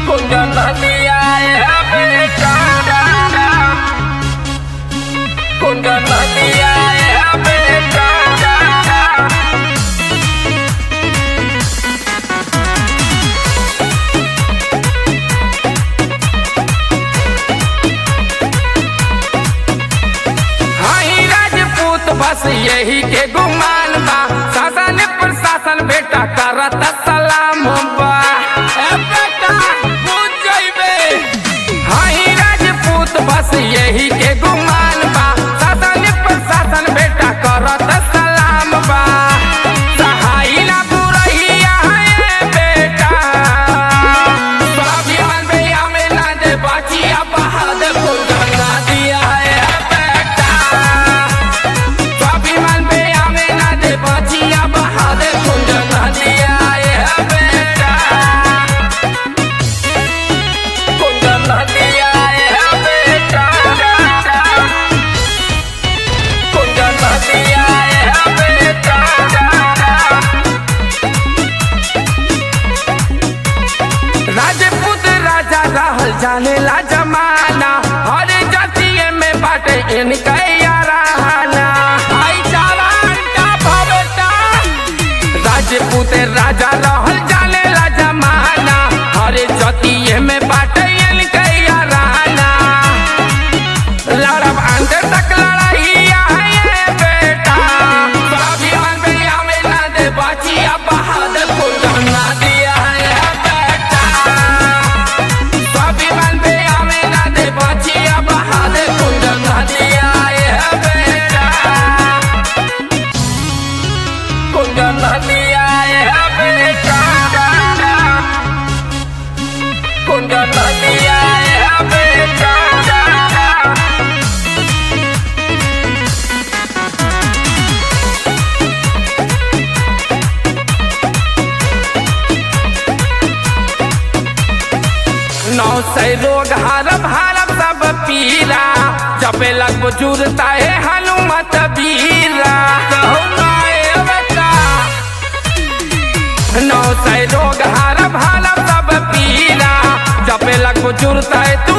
कुंदन दिया है बेटा कुंदन दिया है बेटा हाई राजपूत बस यही के गुमान बा शासन प्रशासन बेटा करत सलाम बा ए बेटा बुझ जइबे हाई राजपूत बस यही के गुमान बा शासन प्रशासन बेटा करत सलाम बा सहाई ना बुरहिया है बेटा स्वाभिमान पे हमें ना दे बाचिया बहादुर को गंगा दिया है बेटा स्वाभिमान पे हमें ना दे बाचिया बहादुर को गंगा दिया है बेटा कुंदन दिया है बेटा कुंदन दिया है बेटा राजपूत राजा रहल जाने ला जमाना हर जातिये में बाटे इनका याराना भाईचारा अंडा भरता राजपूत राजा रहल जाने ला जमाना हर जातिये में बाटे इनका याराना लड़ब अंत तक लड़ाइया है बेटा स्वाभिमान पे हमें ना दे बाचिया बहादुर को गंगा दिया है बेटा स्वाभिमान पे हमें ना दे बाचिया बहादुर को गंगा दिया है बेटा कुंदन दिया है बेटा कुंदन दिया है बेटा नौ सै रोग हरब हरब सब पीरा जपे लग बुजुर्गता है हनुमत बीरा कहू नाय बेटा नौ सै रोग हरब हरब सब पीरा जपे लग बुजुर्गता है तू